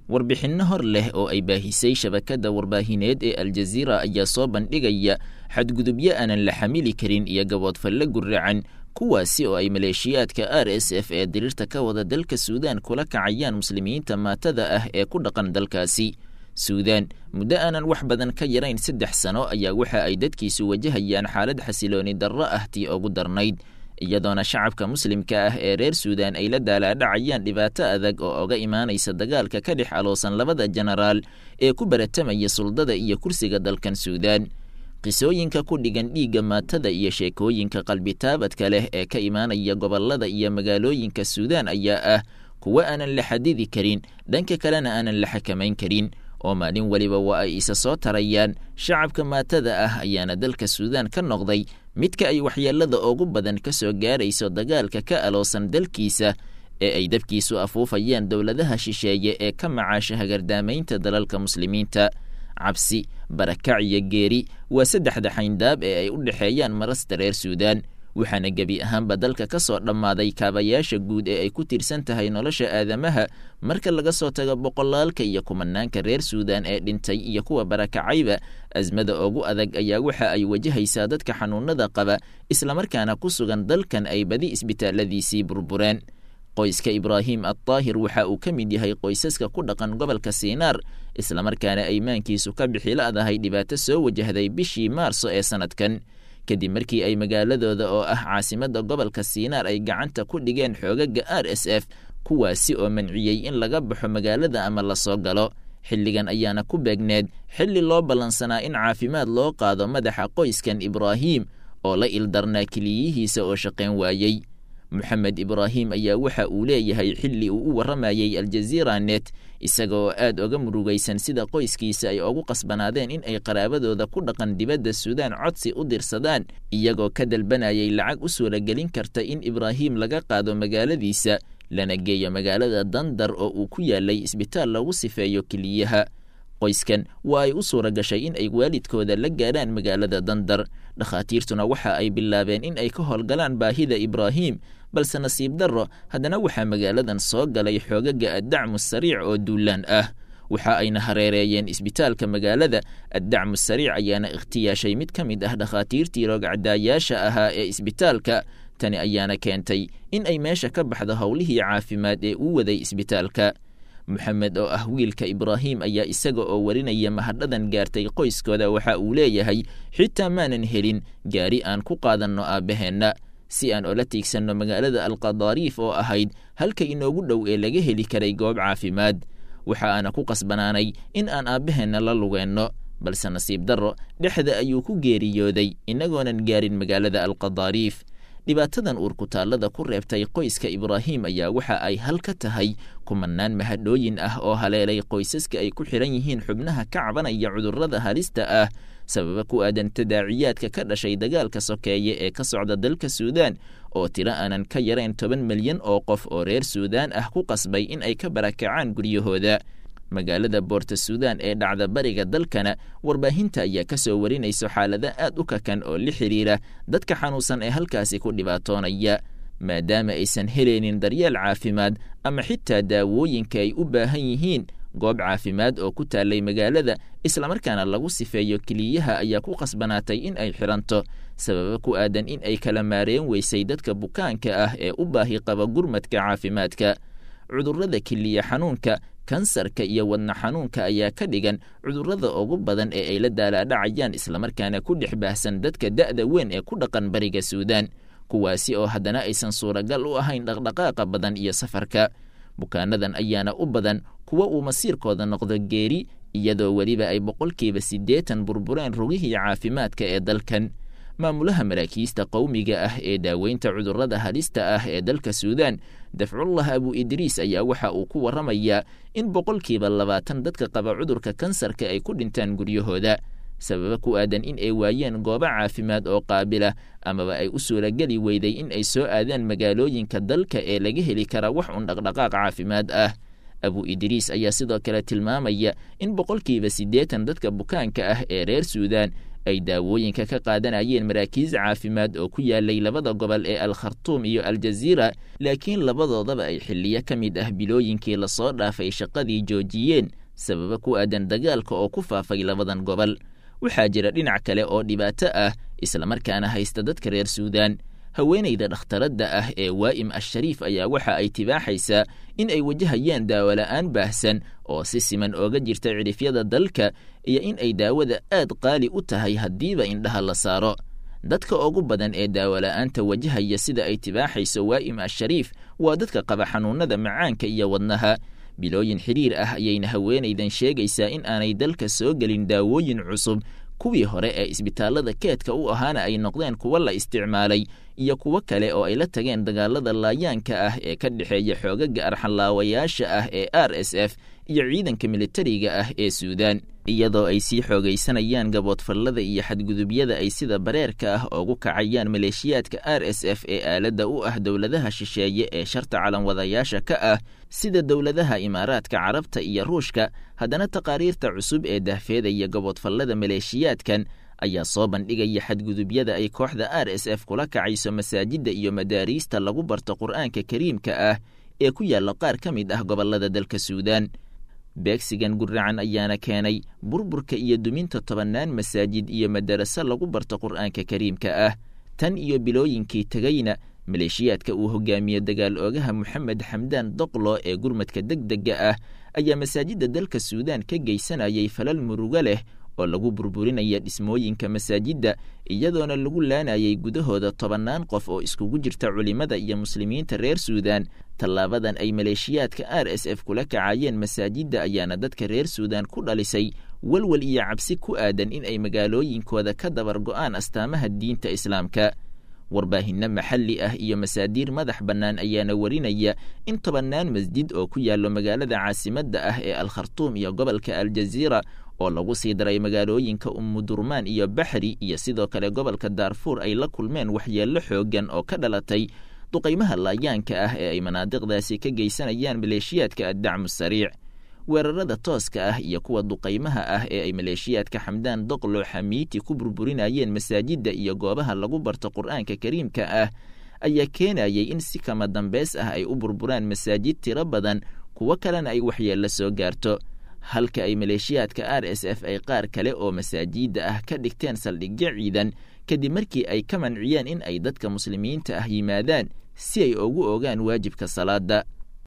warbixinno hor leh oo ay baahisay shabakadda warbaahineed ee aljaziira ayaa soo bandhigaya xadgudubyo aanan la xamili karin iyo gaboodfalle guracan kuwaasi oo ay maleeshiyaadka r s f ee diriirta ka wada dalka suudaan kula kacayaan muslimiinta maatada ah ee ku dhaqan dalkaasi suudaan muddo aanan wax badan ka yarayn saddex sano ayaa waxa ay dadkiisu wajahayaan xaalad xasilooni darro ah tii ugu darnayd iyadoona shacabka muslimka ah ee reer suudaan ay la daalaadhacayaan dhibaato adag oo oga imaanaysa dagaalka ka dhex aloosan labada jenaraal ee ku baratamaya suldada iyo kursiga dalkan suudaan qisooyinka ku dhigan dhiigga maatada iyo sheekooyinka qalbitaabadka leh ee ka imaanaya gobollada iyo magaalooyinka suudaan ayaa ah kuwo aanan la xadidi karin dhanka kalena aanan la xakamayn karin oo maalin weliba waa ay isa soo tarayaan shacabka maatada ah ayaana dalka suudaan ka noqday midka ay waxyeelada ugu badan ka soo gaarayso dagaalka ka aloosan dalkiisa ee ay dabkiisu afuufayaan dowladaha shisheeye ee ka macaasha hagardaamaynta dalalka muslimiinta cabsi barakac iyo geeri waa saddexda xayndaab ee ay u dhexeeyaan marasta reer suudaan waxaana gebi ahaanba dalka ka soo dhammaaday kaabayaasha guud ee ay ku tiirsan tahay nolosha aadamaha marka laga soo tago boqolaalka iyo kumanaanka reer suudaan ee dhintay iyo kuwa barakacayba asmada ugu adag ayaa waxa ay wajahaysaa dadka xanuunada qaba islamarkaana ku sugan dalkan ay badi isbitaaladiisii burbureen qoyska ibraahim addaahir waxa uu ka mid yahay qoysaska ku dhaqan gobolka siinaar islamarkaana aymaankiisu ka bixila'dahay dhibaato soo wajahday bishii maarso ee sanadkan kadib markii ay magaaladooda oo ah caasimadda gobolka siinaar ay gacanta ku dhigeen xoogaga r s f kuwaasi oo manciyey in laga baxo magaalada ama lasoo galo xilligan ayaana ku beegneed xilli loo ballansanaa in caafimaad loo qaado madaxa qoyskan ibraahim oo la ildarnaa keliyihiisa oo shaqayn waayey moxamed ibraahim ayaa waxa uu leeyahay xilli uu u warramayey aljaziira net isaga oo aad oga murugaysan sida qoyskiisa ay ugu qasbanaadeen in ay qaraabadooda ku dhaqan dibadda suudaan codsi u dirsadaan iyagoo ka dalbanayay lacag u suuragelin karta in ibraahim laga qaado magaaladiisa lana geeyo magaalada dandar oo uu ku yaalay isbitaal lagu sifeeyo keliyaha qoyskan waa ay u suura gashay in ay waalidkooda la gaadhaan magaalada dandar dhakhaatiirtuna waxa ay bilaabeen in ay ka howlgalaan baahida ibraahim balse nasiib darro haddana waxaa magaaladan soo galay xoogaga addacmu sariic oo duulaan ah waxa ayna hareereeyeen isbitaalka magaalada addacmu sariic ayaana ikhtiyaashay mid ka mid ah dhakhaatiirtii roogcadaayaasha ahaa ee isbitaalka tani ayaana keentay in ay meesha ka baxdo howlihii caafimaad ee uu waday isbitaalka moxamed oo ah wiilka ibraahim ayaa isaga oo warinaya mahadhadan gaartay qoyskooda waxa uu leeyahay xitaa maanan helin gaari aan ku qaadanno aabbaheenna si aan ola tiigsanno magaalada alqadaariif oo ahayd halka inoogu dhow ee laga heli karay goob caafimaad waxa aana ku qasbanaanay in aan aabbaheenna la lugeenno balse nasiib darro dhexda ayuu ku geeriyooday innagoonan gaarin magaalada alqadaariif dhibaatadan uurkutaallada ku reebtay qoyska ibraahim ayaa waxa ay hal ka tahay kumanaan mahadhooyin ah oo haleelay qoysaska ay ku xidhan yihiin xubnaha ka cabanaya cudurrada halista ah sababa ku aadan tadaaciyaadka ka dhashay dagaalka sokeeye ee ka socda dalka suudaan oo tiro aanan ka yarayn toban milyan oo qof oo reer suudaan ah ku qasbay in ay ka barakacaan guryahooda magaalada boorta suudaan ee dhacda bariga dalkana warbaahinta ayaa ka soo warinayso xaalado aad u kakan oo la xidhiira dadka xanuunsan ee halkaasi ku dhibaatoonaya maadaama aysan helaynin daryeel caafimaad ama xitaa daawooyinka ay u baahan yihiin goob caafimaad oo ku taallay magaalada islamarkaana lagu sifeeyo keliyaha ayaa ku qasbanaatay in ay xidhanto sababa ku aadan in ay kala maareen weysay dadka bukaanka ah ee u baahi qaba gurmadka caafimaadka cudurrada keliya xanuunka kansarka iyo wadna xanuunka ayaa ka dhigan cudurrada ugu badan ee ay la daalaadhacayaan islamarkaana ku dhex baahsan dadka da'da weyn ee ku dhaqan bariga suudaan kuwaasi oo haddana aysan suuragal u ahayn dhaqdhaqaaqa badan iyo safarka bukaanadan ayaana u badan kuwa uu masiirkooda noqdo geeri iyadoo weliba ay boqolkiiba siddeetan burbureen rugihii caafimaadka ee dalkan maamulaha maraakiista qowmiga ah ee daaweynta cudurrada halista ah ee dalka suudaan dafcullah abu idriis ayaa waxa uu ku warramayaa in boqolkiiba labaatan dadka qaba cudurka kansarka ay ku dhintaan guryahooda sababa ku aadan in ay waayeen goobo caafimaad oo qaabila amaba ay u suurageli weyday in ay soo aadaan magaalooyinka dalka ee laga heli kara wax un dhaqdhaqaaq caafimaad ah abu idriis ayaa sidoo kale tilmaamaya in boqolkiiba siddeetan dadka bukaanka ah ee reer suudaan ay daawooyinka ka qaadanayeen maraakiis caafimaad oo ku yaalay labada gobol ee al khartuum iyo aljaziira laakiin labadoodaba ay xilliyo ka mid ah bilooyinkii lasoo dhaafay shaqadii joojiyeen sababa ku aadan dagaalka oo ku faafay labadan gobol waxaa jira dhinac kale oo dhibaato ah islamarkaana haysta dadka reer suudaan haweenayda dhakhtaradda ah ee waa'im ashariif ayaa waxa ay tibaaxaysaa in ay wajahayaan daawola'aan baahsan oo si siman ooga jirta cidhifyada dalka iyo in ay daawada aad qaali u tahay haddiiba indhaha la saaro dadka ugu badan ee daawola'aanta wajahaya sida ay tibaaxayso waa'im ashariif waa dadka qaba xanuunnada macaanka iyo wadnaha bilooyin xidhiir ah ayayna haweenaydan sheegaysaa in aanay dalka soo gelin daawooyin cusub kuwii hore ee isbitaallada keedka u ahaana ay noqdeen kuwo la isticmaalay iyo kuwo kale oo ay la tageen dagaalada laayaanka ah ee ka dhexeeya xoogaga arxanlaawayaasha ah ee r s f iyo ciidanka militariga ah ee suudaan iyadoo ay sii xoogaysanayaan gaboodfallada iyo xadgudubyada ay sida bareerka ah ugu kacayaan maleeshiyaadka r s f ee aaladda u ah dowladaha shisheeye ee sharta calanwadayaasha ka ah sida dowladaha imaaraadka carabta iyo ruushka haddana taqaariirta cusub ee dahfeedaya gaboodfallada maleeshiyaadkan ayaa soo bandhigaya xadgudubyada ay kooxda r s f kula kacayso masaajidda iyo madaariista lagu barto qur'aanka kariimka ah ee ku yaalla qaar ka mid ah gobollada dalka suudaan beegsigan guracan ayaana keenay burburka iyo duminta tobannaan masaajid iyo madaraso lagu barto qur'aanka kariimka ah tan iyo bilooyinkii tegayna maleeshiyaadka uu hogaamiye dagaal oogaha moxamed xamdaan doqlo ee gurmadka deg dega ah ayaa masaajidda dalka suudaan ka geysanayay falal murugo leh oo lagu burburinaya dhismooyinka masaajidda iyadoona lagu laanayay gudahooda tobannaan qof oo iskugu jirta culimmada iyo muslimiinta reer suudaan tallaabadan ay maleeshiyaadka r s f kula kacayeen masaajidda ayaana dadka reer suudaan ku dhalisay walwal iyo cabsi ku aadan in ay magaalooyinkooda ka dabar go'aan astaamaha diinta islaamka warbaahinno maxalli ah iyo masaadiir madax bannaan ayaana warinaya in tobannaan masjid oo ku yaallo magaalada caasimadda ah ee al khartuum iyo gobolka aljaziira oo lagu sii daray magaalooyinka umudurmaan iyo baxri iyo sidoo kale gobolka daarfuur ay la kulmeen waxyeello xooggan oo ka dhalatay duqaymaha laayaanka ah ee ay manaadiqdaasi ka geysanayaan maleeshiyaadka addacmu sariic weerarada tooska ah iyo kuwa duqaymaha ah ee ay maleeshiyaadka xamdaan doqlo xamiiti ku burburinayeen masaajidda iyo goobaha lagu barto qur'aanka kariimka ah ayaa keenayay in si kama dambeys ah ay u burburaan masaajid tiro badan kuwo kalena ay waxyeello soo gaarto halka ay maleeshiyaadka r s f ay qaar kale oo masaajidda ah ka dhigteen saldhigyo ciidan kadib markii ay ka manciyeen in ay dadka muslimiinta ah yimaadaan si ay ugu ogaan waajibka salaada